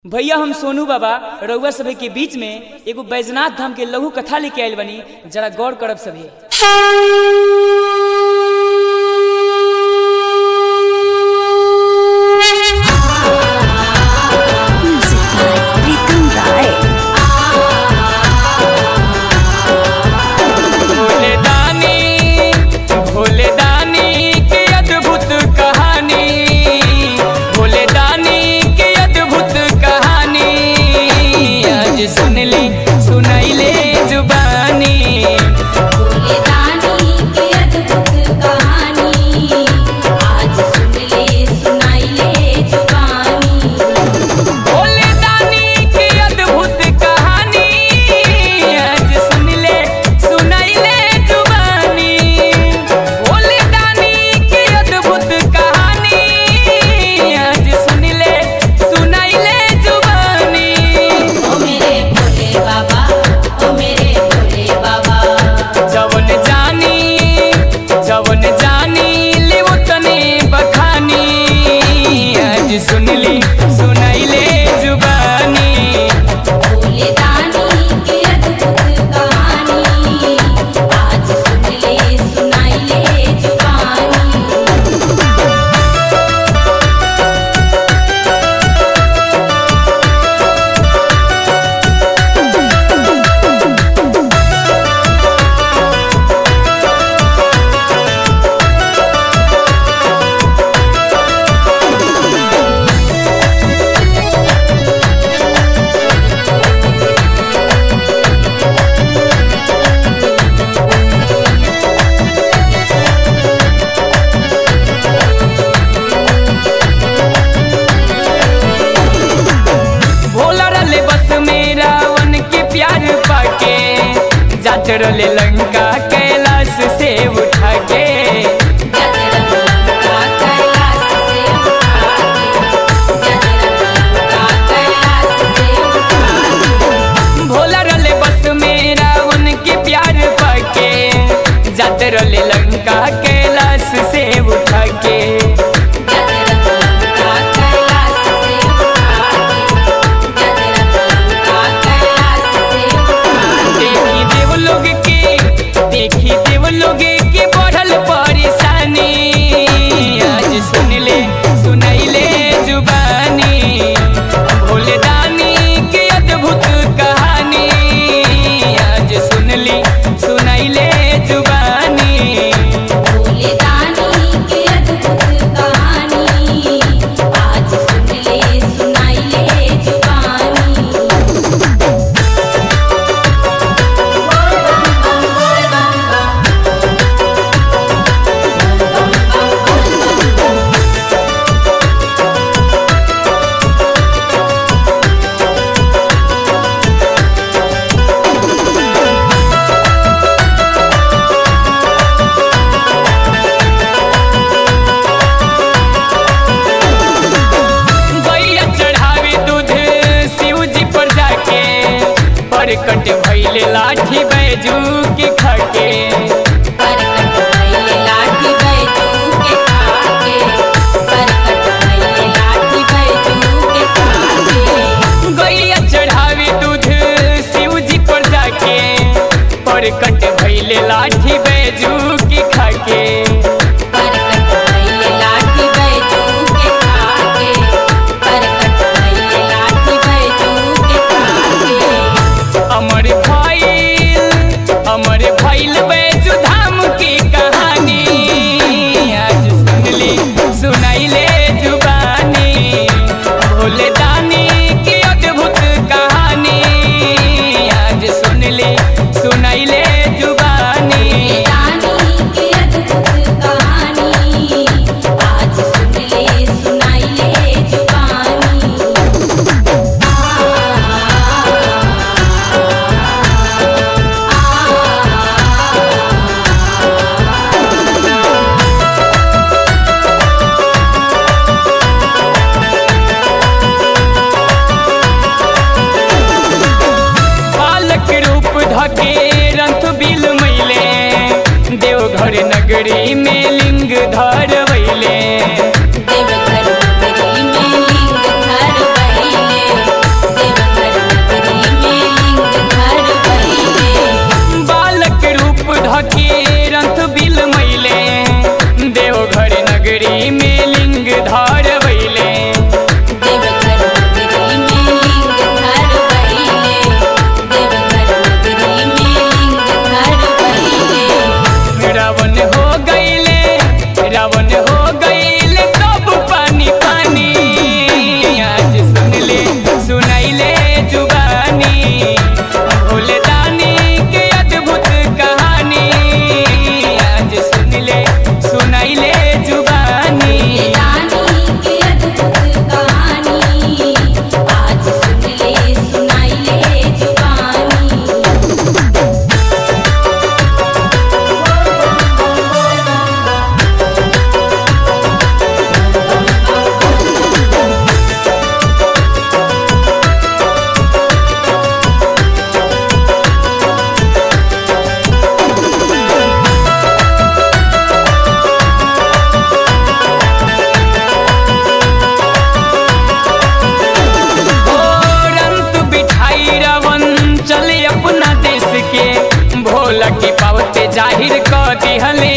भैया हम सोनू बाबा रउआ सभे के बीच में एगो बैजनाथ धाम के लघु कथा लेके आयल बनी जरा गौर करब सभे Music by Pritam Rai. Bhole दानी भोले दानी की अद्भुत कहानी भोले दानी की अद्भुत कहानी आज सुन ली सुनाइले जुबानी भोले दानी की अद्भुत कहानी आज सुन ले सुनाई ले जुबानी भोले दानी की अद्भुत कहानी आज सुन ले सुनाइले जुबानी भोले दानी की अद्भुत कहानी आज सुन ले सुनाइले जुबानी ओ मेरे भोले बाबा ओ मेरे भोले बाबा जवन जानी जवन जानी ले तने बखानी आज सुन ली सुनाइले जुबानी भोले दानी की अद्भुत कहानी आज सुन ले सुनाई ले जुबानी भोला रले बस में रावण के प्यार पाके जात रले लंका कैलाश से उठा के जगरंगा कैलाश से उठा जगरंगा कैलाश से उठा भोला रले बस में रावण के प्यार पाके जात रले लंका कैलाश से उठा के जगरंगा कैलाश से उठा जगरंगा कैलाश से उठा देखी देव लोग के देखी देव लोग के बढ़ल परेशानी आज सुन ले सुनैले जुबानी भोले दानी के अद्भुत कहानी आज सुन ली सुनैले जुबानी भोले दानी की अद्भुत कहानी आज सुन ले सुनाई ले जुबानी गैया चढ़ावे दूध शिव जी पर जाके परकट भैले लाठी बैजू के खके परकट भइले लाठी बैजू के खाके परकट भइले लाठी बैजू के खाके गैया चढ़ावे दूध शिव जी पर जाके परकट भैले लाठी बैजू के खके परकट भइले लाठी बैजू के खाके परकट भइले लाठी बैजू के खाके अमर भैल अमर भैल जाहिर क दिहले